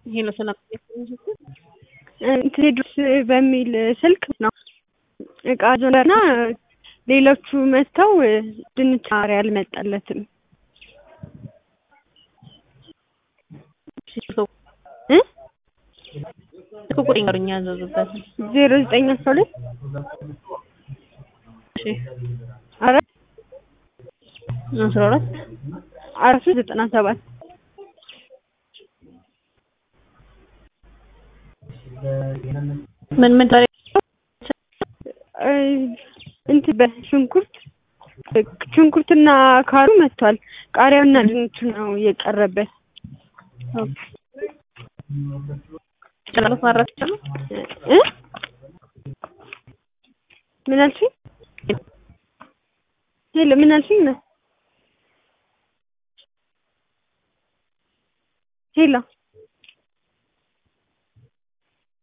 ይሄ ነው ሰላም ቴድሮስ በሚል ስልክ ነው እቃ ዞነና ሌሎቹ መጥተው ድንች ቃሪያ አልመጣለትም እ ስልክ ቁጥር ይኖርኛ ያዘዙበት ዜሮ ዘጠኝ አስራ ሁለት እሺ አራት አስራ ሁለት አራት ሶስት ዘጠና ሰባት ምን ምን ታሪ እንትን በሽንኩርት ሽንኩርትና ካሩ መጥቷል። ቃሪያውና ድንቹ ነው የቀረበት። ጨላሎት ማድረግ ይቻላል። እ ምን አልሽኝ? ሄሎ ምን አልሽኝ? ሄሎ